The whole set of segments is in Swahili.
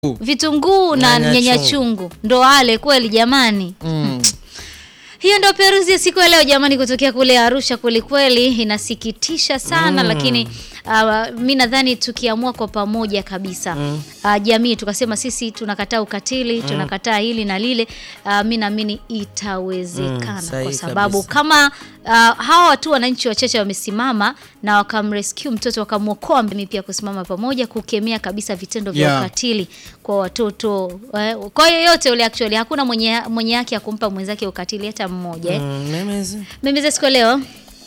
vitunguu na Nyanya nyanya chungu. chungu ndo wale kweli jamani Mm. hiyo ndo peruzi ya siku ya leo jamani kutokea kule arusha kweli kweli inasikitisha sana lakini uh, mi nadhani tukiamua kwa pamoja kabisa uh, jamii tukasema sisi tunakataa ukatili tunakataa hili na lile uh, mi naamini itawezekana Mm, sahihi kwa sababu kabisa. kama uh, hawa watu wananchi wachache wamesimama na wakamrescue mtoto wakamwokoa mimi pia kusimama pamoja kukemea kabisa vitendo vya Yeah. ukatili kwa watoto eh, kwa yoyote ule actually hakuna mwenye mwenye haki ya kumpa mwenzake ukatili hata mmoja eh. Mm, memezi. mimi za siku ya leo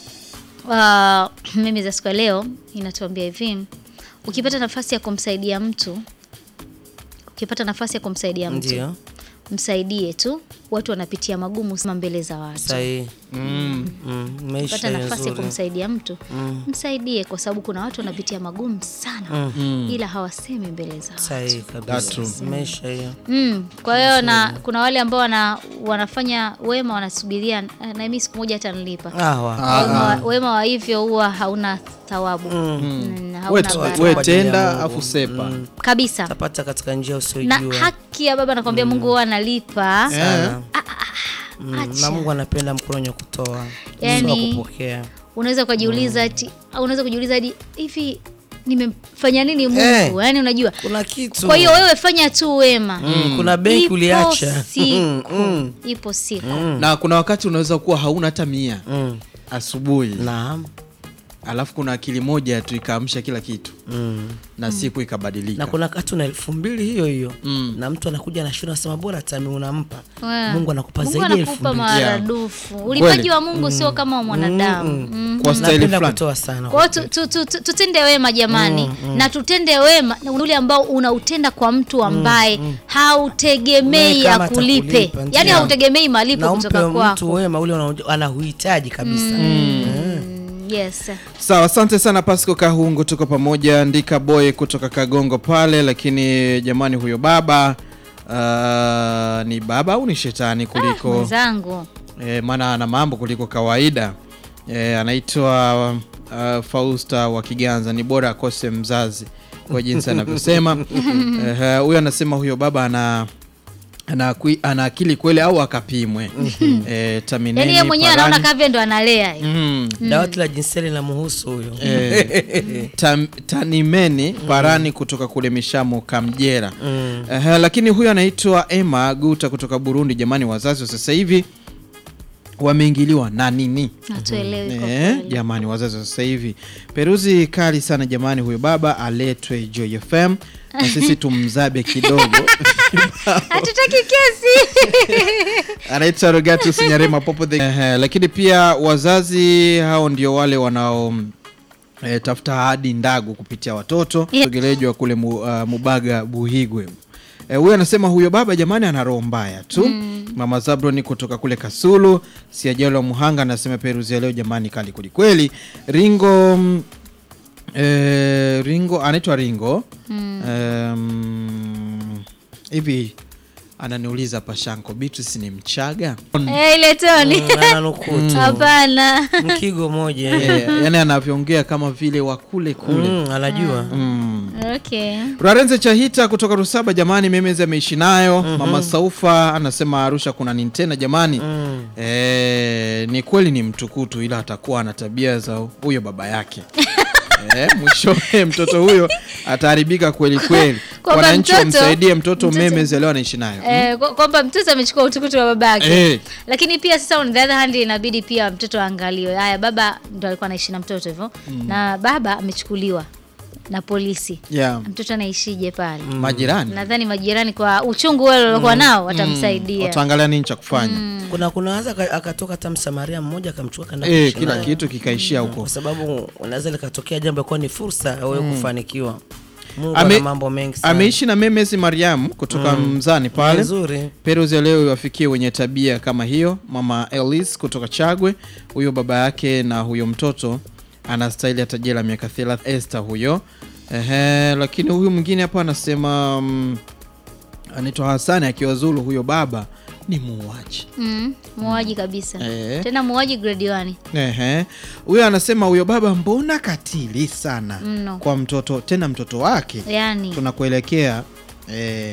uh, mimi za siku ya leo inatuambia hivi ukipata nafasi ya kumsaidia mtu ukipata nafasi ya kumsaidia mtu Ndio. msaidie tu watu wanapitia magumu sana mbele za watu Sahihi. Mm. Mm, maisha pata nafasi ya nzuri. kumsaidia mtu msaidie kwa sababu kuna watu wanapitia magumu sana ila hawasemi mbele za watu Sahihi That's true. kabisa. Maisha hiyo. Mm, kwa hiyo na kuna wale ambao wana, wanafanya wema wanasubiria na mimi siku moja hata nilipa Ah, wa. wema, wa, wema wa hivyo huwa hauna thawabu mm. We, hauna t- baraka. we Kwa ajili ya tenda Mungu. afu sepa kabisa Tapata katika njia na usiyojua. haki ya baba nakwambia mungu huwa analipa Sana. Ah, Mm, acha. na Mungu anapenda mkono wa kutoa. Yani- Sio wa kupokea. unaweza ukajiuliza ati au unaweza kujiuliza hadi hivi nimemfanya nini mungu Eh. yaani unajua Kuna kitu. kwa hiyo wewe fanya tu wema Mm, kuna benki Ipo uliacha. siku Mm. ipo siku na kuna wakati unaweza kuwa hauna hata mia Mm. asubuhi Naam. alafu kuna akili moja tu ikaamsha kila kitu Mm. na siku ikabadilika na kuna wakati una elfu mbili hiyo hiyo Mm. na mtu anakuja na shule anasema bora tami unampa Wewe. Mungu anakupa Mungu zaidi ya elfu anakupa mbili maradufu ulipaji wa mungu sio kama wa mwanadamu Mm. kwa staili napenda fulani kutoa sana kwa hiyo tu- tu- tu- tu- tutende wema jamani na tutende wema na ule ambao unautenda kwa mtu ambaye hautegemei Wewe kama akulipe atakulipa, yaani ndio. hautegemei malipo na umpe kutoka mtu kwako wema ule unao- anahuhitaji kabisa Mm, yes sawa asante sana pasco kahungu tuko pamoja andika boy kutoka kagongo pale lakini jamani huyo baba uh, ni baba au ni shetani kuliko mwenzangu e, maana ana mambo kuliko kawaida e, anaitwa uh, fausta wa kiganza ni bora akose mzazi kwa jinsi anavyosema Eh, huyo anasema huyo baba ana ana, akwi- ana akili kweli au akapimwe e, tamineni yaani yeye mwenyewe parani. anaona kavya ndo analea mm. dawati la jinsia linamhusu huyo Eh, tam, tanimeni parani kutoka kule mishamo kamjera Mm. uh, lakini huyu anaitwa Emma Guta kutoka Burundi. Jamani, wazazi wa sasa hivi wameingiliwa na nini? hatuelewi kwa Eh, kweli. jamani, wazazi wa sasa hivi, peruzi kali sana jamani. Huyo baba aletwe Joy FM na sisi tumzabe kidogo. hatutaki kesi anaitwa Rogatus Nyarema Popo the... eh, lakini pia wazazi hao ndio wale wanao eh, tafuta hadi ndagu kupitia watoto Yeah. sogelejwa kule mu, uh, Mubaga Buhigwe. Eh, Huyo anasema huyo baba jamani ana roho mbaya tu. Mama Zabroni kutoka kule Kasulu, Siajalo Muhanga anasema peruzi ya leo jamani kali kwelikweli. Ringo mm, eh, Ringo anaitwa Ringo Em, hivi ananiuliza Pashanko Beatrice ni Mchaga Eh, ile toni Mm, ananukuu tu. hapana mkigo moja Eh, yani anavyoongea kama vile wa kule kule Mm, anajua Mm. okay Rarenze Chahita kutoka Rusaba, jamani, memezi ameishi nayo. Mama Saufa anasema Arusha kuna nini tena jamani? Mm. Eh, ni kweli ni mtukutu, ila atakuwa ana tabia za huyo baba yake eh, mwishowe mtoto huyo ataharibika kweli kweli. Kwamba Wananchi mtoto- wamsaidie mtoto, mtoto- memezi leo anaishi nayo Eh, kwa- kwamba mtoto amechukua utukutu wa babake Eh. lakini pia sasa on the other hand inabidi pia mtoto aangaliwe haya baba ndo alikuwa anaishi na mtoto hivyo na baba amechukuliwa na polisi yeah. mtoto anaishije pale Majirani nadhani majirani kwa uchungu wale waliokuwa nao watamsaidia wataangalia nini cha kufanya kuna kunawaza aka- akatoka hata msamaria mmoja akamchukua kanda eh, kuishi kila naye. kitu kikaishia huko. kwa sababu unaweza likatokea jambo kuwa ni fursa ya wewe kufanikiwa Mungu Ame- ana mambo mengi sana Ameishi na memezi Mariam kutoka Mzani pale nzuri Peruzi ya leo iwafikie wenye tabia kama hiyo. Mama Elis kutoka Chagwe, huyo baba yake na huyo mtoto anastahili hata jela miaka 30. Esther huyo ehe, lakini huyu mwingine hapa anasema mm, anaitwa Hasani akiwa Zulu, huyo baba ni muuaji. mm, muuaji kabisa Eh. tena muuaji grade 1 Ehe, huyo anasema huyo baba mbona katili sana Mno. kwa mtoto, tena mtoto wake yani tunakuelekea eh,